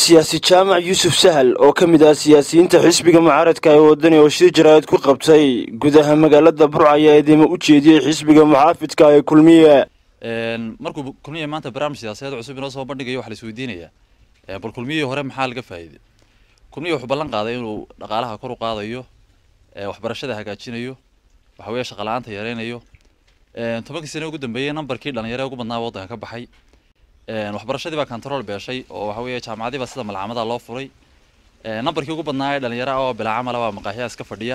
siyaasi jaamac yuusuf sahal oo ka mid ah siyaasiyiinta xisbiga mucaaradka ee wadani oo shir jaraa'id ku qabtay gudaha magaalada burca ayaa eedeymo u jeediyey xisbiga muxaafidka ee kulmiye markuu kulmiye maanta barnaamij siyaasadeed cusub inoo soo bandhigayo waxaa la isweydiinayaa bal kulmiyihii hore maxaa laga faa'iiday kulmiye wuxuu ballan qaaday inuu dhaqaalaha kor u qaadayo waxbarashada hagaajinayo waxa weeye shaqala-aanta yareynayo tobankii sane ugu dambeeyey nambarkii dhalinyaro ugu badnaa waddanka ka baxay waxbarashadii baa control beeshay oo waxa weeye jaamacadii baa sida malcamada loo furay nambarkii ugu badnaa ee dhalinyaro ah oo bilaa camala baa maqaaxiyaas ka fadhiya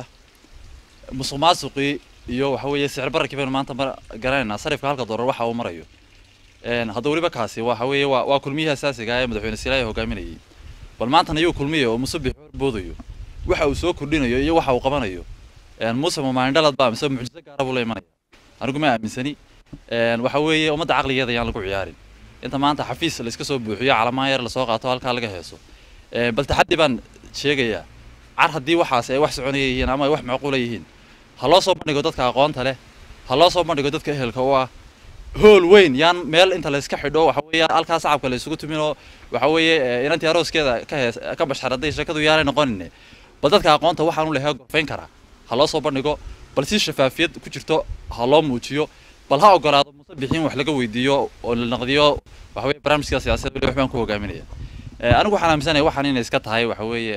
musuq maasuqii iyo waxa weeye sicir bararkii baynu maanta mar garanaynaa sarifka halka doolar waxa uu marayo hadda weliba kaasi waxa weeye waa waa kulmiyihii asaasiga ah ee madaxweyne silaaya hogaaminayay bal maantana iyuu kulmiya oo musabix boodayo waxa uu soo kordhinayo iyo waxa uu qabanayo muuse mamaandhalad baa mise mucjiso gaara buu la imanaya anigu ma aaminsani waxa weeye ummadda caqligeeda ayaan lagu ciyaarin inta maanta xafiis la iska soo buuxiyo calamaan yar lasoo qaato halkaa laga heeso bal taxaddi baan sheegayaa car haddii waxaas ay wax soconaya yihiin ama ay wax macquula yihiin ha loo soo bandhigo dadka aqoonta leh ha loo soo bandhigo dadka ehelka u ah hool weyn yaan meel inta la iska xidho waxa weeye halkaa sacabka la isugu tuminoo waxa weeye inantii arooskeeda ka hees ka basharaday sheekadu yaanay noqonin bal dadka aqoonta waxaan u lehay gorfayn karaa ha loo soo bandhigo bal si shafaafiyad ku jirto ha loo muujiyo bal ha ogolaado muse bixiin wax laga weydiiyo oo la naqdiyo waxa weeye barnaamijka siyaasadeed weli wax baan ku hogaaminaya anigu waxaan aaminsanahay waxaan inay iska tahay waxa weeye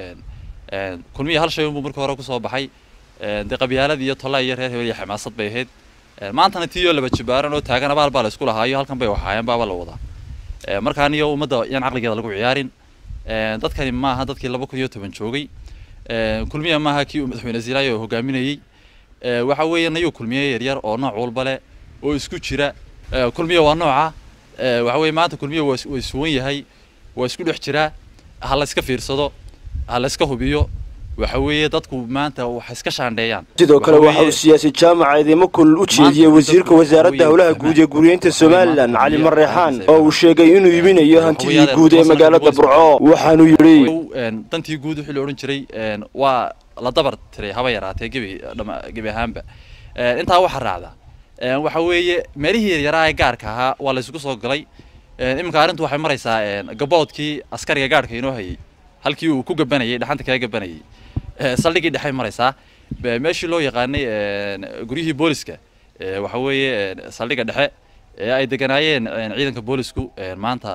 kulmiya hal shay unbuu markii hore kusoo baxay dee qabyaalad iyo tolla iyo reer hebel iyo xamaasad bay ahayd maantana tii oo laba jibaaran oo taagan abaal baa la isku lahaayo halkan bay waxaayeen baaba la wadaa markaan iyo ummadda yaan caqligeeda lagu ciyaarin dadkani maaha dadkii laba kun iyo toban joogay kulmiya maaha kii uu madaxweyne ziilaayo hogaaminayey waxa weeye nayuu kulmiye yaryar oo nooc walba leh oo isku jira kulmiya waa nooca waxa weeye maanta kulmiya waa waa isuwan yahay waa isku dhex jiraa ha la iska fiirsado ha la iska hubiyo waxa weeye dadku maanta wax iska shaandheeyaan sidoo kale waxa uu siyaasi jaamac eedeymo kulul u jeediyey wasiirka wasaaradda howlaha guud ee guryeynta somalilan cali mareexaan oo uu sheegay inuu iibinayo hantidii guud ee magaalada burco waxaanuu yidhi dantii guud wixii la odhan jiray waa la dabar tiray haba yaraatee gebi gebi ahaanba intaa waxaa raacda waxa weeye meelihii yaryaraa ee gaarka ahaa waa la isugu soo galay iminka arrintu waxay maraysaa gaboodkii askariga gaarhka inoo hayay halkii uu ku gabanayay dhaxanta kaga gabanayay saldhigii dhexay maraysaa meeshii loo yaqaanay guryihii booliska waxa weeye saldhiga dhexe ee ay deganaayeen ciidanka boolisku maanta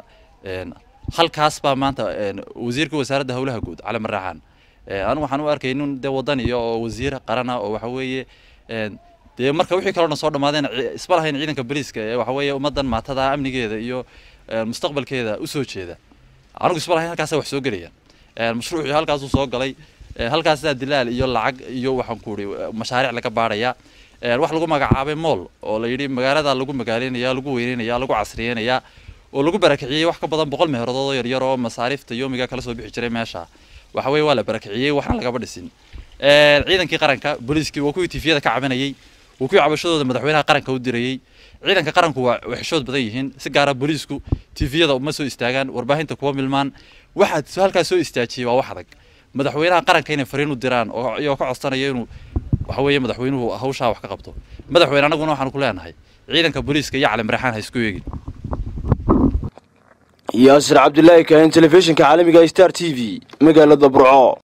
halkaas baa maanta wasiirka wasaaradda howlaha guud cali maraaxaan anigu waxaan u arkay nin dee wadaniya oo wasiir qarana oo waxa weeye dee marka wixii kaloo dhan soo dhammaadeen isma lahayn ciidanka boliiska ee waxa weeye ummaddan maatada amnigeeda iyo mustaqbalkeeda usoo jeeda anigu isma lahayn halkaasa wax soo gelayaan mashruucii halkaasuu soo galay halkaasaa dilaal iyo lacag iyo waxaan ku ihi mashaariic laga baadhaya wax lagu magacaabay mool oo la yidhi magaalada lagu magaaleynaya lagu weyneynaya lagu casriyeynaya oo lagu barakiciyey wax ka badan boqol meherodood oo yaryar oo masaariifta yoomiga kala soo bixi jiray meesha waxa weeye waa la barakiciyey waxna lagaba dhisin ciidankii qaranka booliiskii waa kuwii tifiyada ka cabanayey waa kuwii cabashadooda madaxweynaha qaranka u dirayey ciidanka qaranku waa xishood badan yihiin si gaara booliisku tifiyada uma soo istaagaan warbaahinta kuwa milmaan waxaad halkaas soo istaajiyey waa wax adag madaxweynaha qaranka inay fariin u diraan oo iyagoo ka codsanaya inuu waxa weeye madaxweynuhu hawshaa wax ka qabto madaxweyne annaguna waxaanu ku leenahay ciidanka booliiska iyo cali maraxaan ha isku eegin yaasir cabdilaahi kaahin telefishinka caalamiga star t v magaalada burco